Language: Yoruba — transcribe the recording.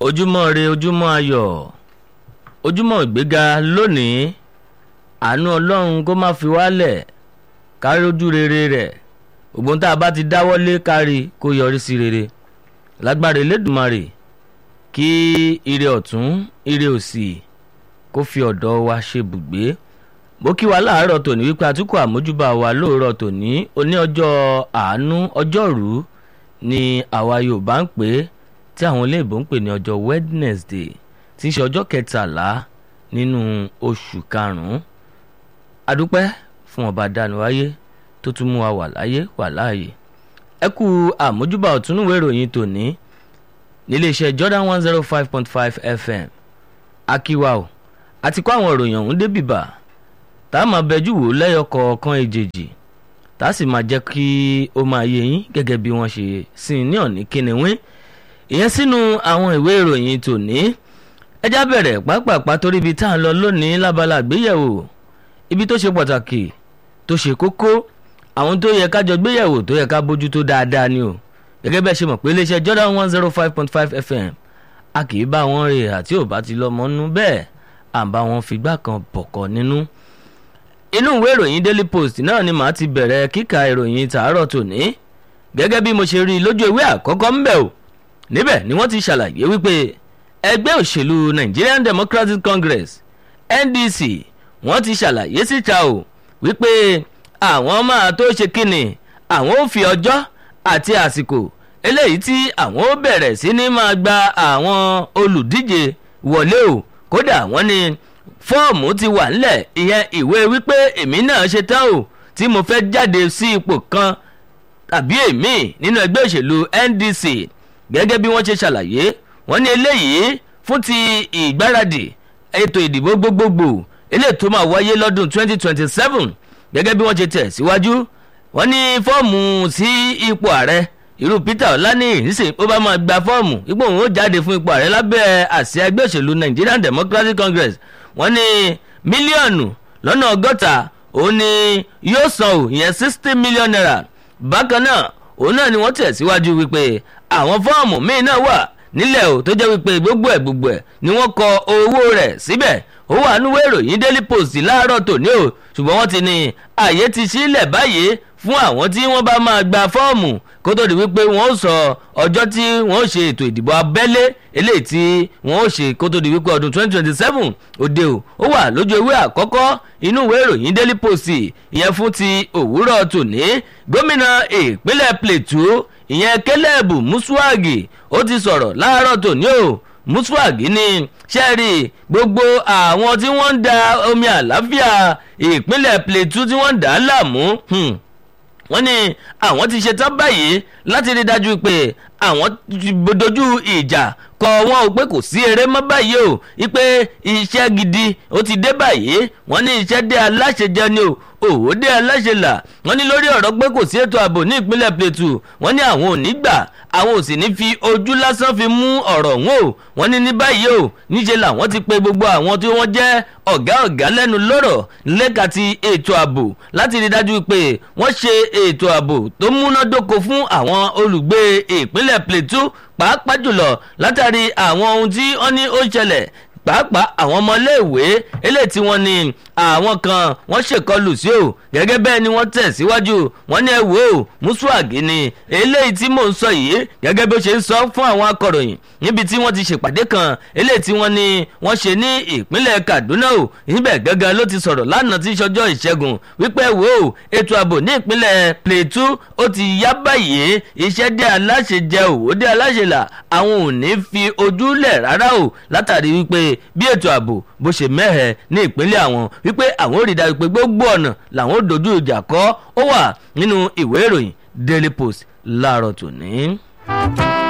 ojúmọ́ re ojúmọ́ ayọ̀ ojúmọ́ ìgbéga lónìí àánú ọlọ́run kó má fi wálẹ̀ kárí ojú rere rẹ̀ ògbón tá a bá ti dáwọ́lé kárí kó yọrí sí rere lágbára elédùnmarè kí ire ọ̀tún ire òsì kó fi ọ̀dọ̀ wa ṣe bùgbé mo kí wa láàárọ̀ tòní wípé àtúkọ̀ àmójúbà wa lóòrọ̀ tòní oní ọjọ́ àánú ọjọ́rú ni àwa yorùbá ń pè é tí àwọn olóyìnbó ń pè ní ọjọ́ wednesday tí í ṣe ọjọ́ kẹtàlá nínú oṣù karùn-ún adúpẹ́ fún ọba dániwáyé tó tún mú wa wà láyé wà láàyè ẹ kú àmójúbà ọ̀túnúwé ìròyìn tòní níléeṣẹ́ jordan one zero five point five fm akíwa o àti kó àwọn ìròyìn ọ̀hún débìbà tá a máa bẹjú wò lẹ́yọ kọ̀ọ̀kan èjèèjì tá a sì máa jẹ́ kí ó máa yé yín gẹ́gẹ́ bí wọ́n ṣe sìn ní ọ̀ní kíniwín ìyẹn sínú àwọn ìwé ìròyìn tòní ẹjá bẹ̀rẹ̀ pápápá torí ibi tá à ń lọ lónìí lábala àgbéyẹ̀wò ibi tó ṣe pàtàkì tó ṣe kókó àwọn tó yẹ kájọ gbéyẹ̀wò tó yẹ ká bójútó dáadáa ni o gẹ́gẹ́ bẹ́ẹ̀ ṣe mọ̀ pé iléeṣẹ́ jordan one zero five point five fm a kì í bá wọn rè àti ò bá ti lọ́mọ nú bẹ́ẹ̀ à ń bá wọn figbá kan bọ̀kọ̀ nínú inú ìwé ìròyìn daily post náà ni màá ti bẹ̀rẹ̀ kíka ìròyìn tàárọ̀ tòní gẹ́gẹ́ bí mo ṣe rí i lójú ìwé àkọ́kọ́ ń bẹ̀ o níbẹ̀ ni wọ́n ti ṣàlàyé wípé ẹgbẹ́ òṣèlú nigerian democratic congress ndc wọ́n ti ṣàlàyé síta o wípé àwọn máa tó ṣe kíni àwọn ò fi ọjọ́ àti àsìkò eléyìí tí àwọn ó bẹ̀rẹ̀ sí ní máa gba àwọn olùdíje wọlé o kódà wọ́n ní fọ́ọ̀mù ti wà ńlẹ̀ ìyẹn ìwé wípé èmi náà ṣe tán o tí mo fẹ́ jáde sí ipò kan tàbí èmi nínú ẹgbẹ́ òṣèlú ndc gẹ́gẹ́ bí wọ́n ṣe ṣàlàyé wọ́n ní eléyìí fún ti ìgbáradì ètò ìdìbò gbogbogbò eléyìí tó máa wáyé lọ́dún 2027 gẹ́gẹ́ bí wọ́n ṣe tẹ̀ síwájú wọ́n ní fọ́ọ̀mù sí ipò ààrẹ irú peter ọlání ìrísìn ó bá máa gba fọ́ọ̀mù ipò òun ó jáde fún ipò ààrẹ lábẹ́ àsíá ẹgbẹ́ òṣèlú nigerian democratic congress wọ́n ní mílíọ̀nù lọ́nà ọgọ́ta òun ni yóò san ò ìyẹn sixty million naira bákan náà òun náà ni wọ́n tẹ̀ síwájú wípé àwọn fọ́ọ̀mù míì náà wà nílẹ̀ o tó jẹ́ wípé gbogbo ẹ̀ gbogbo ẹ̀ ni wọ́n kọ owó rẹ̀ síbẹ̀ ó wà nínú ìròyìn daily post láàárọ̀ tòní o ṣùgbọ́n wọ́n ti ní àyè ti sílẹ̀ báyìí fún àwọn tí wọ́n bá máa gba fọ́ọ̀mù kó tó di wípé wọ́n ó sọ ọjọ́ tí wọ́n ó ṣe ètò ìdìbò abẹ́lé eléyìí tí wọ́n ó ṣe kó tó di wípé ọdún 2027 òde o ó wà lójú ewé àkọ́kọ́ inú ìwé ìròyìn daily post ìyẹn fún ti òwúrọ̀ tòní gómìnà ìpínlẹ̀ plateau ìyẹn kẹlẹ́bù mùsùlùmí ó ti sọ̀rọ̀ láàárọ̀ tòní o mùsùlùmí ní sẹ́ẹ̀rì gbogbo àwọn tí wọ́n ń da omi àlàáfíà ìpínlẹ̀ plateau tí wọ́n ń dà á láàmú wọ́n ní àwọn ti ṣetán báyìí láti rí dájú pé àwọn dojú ìjà kọ wọn ò pé kò sí eré mọ́ báyìí o wípé iṣẹ́ gidi ó ti dé báyìí wọ́n ní iṣẹ́ dé aláṣẹ jẹ ni o òwò dé aláṣẹ là wọ́n ní lórí ọ̀rọ̀ pé kò sí ètò ààbò ní ìpínlẹ̀ plateau wọ́n ní àwọn ò ní gbà àwọn ò sì ní fi ojú lásán fi mú ọ̀rọ̀ wọn o wọ́n ní ní báyìí o níṣẹ́ làwọn ti pe gbogbo àwọn tí wọ́n jẹ́ ọ̀gá ọ̀gá lẹ́nu lọ́rọ̀ lẹ́ka ti ètò ààbò láti rí dájú pé wọ́n ṣe ètò ààbò tó múnádóko fún àwọn olùgbé ìpínlẹ̀ plateau pàápàá jùlọ látàrí àwọn ohun tí wọ́n ní ó ṣẹlẹ̀ pàápàá àwọn ọmọléèwé eléyìí tí wọ́n ní àwọn kan wọ́n ṣèkọlù sí o gẹ́gẹ́ bẹ́ẹ̀ ni wọ́n tẹ̀síwájú wọ́n ní ẹ wò ó mùsùlùmí ni eléyìí tí mò ń sọ yìí gẹ́gẹ́ bí ó ṣe ń sọ fún àwọn akọ̀ròyìn níbi tí wọ́n ti ṣèpàdé kan eléyìí tí wọ́n ní wọ́n ṣe ní ìpínlẹ̀ kaduna o níbẹ̀ gángan ló ti sọ̀rọ̀ lánàá tí ìṣọjọ́ ìṣẹ́gun wípé wò ó ètò ààbò ní ìpínlẹ̀ plateau ó ti yá báyìí iṣẹ́ dé aláṣẹ jẹ òwò dé aláṣẹ là àwọn ò ní fi ojú lẹ̀ rárá o látàrí wípé bí ètò ààbò bó ṣe mẹ́hẹ̀ ní ìpínlẹ̀ àwọn wípé àwọn ò rí dájú pé gbogbo ọ̀nà làwọn ò dojú ìjà kọ́ ó wà nínú ìwé ìròyìn daily post láàárọ̀ tòní.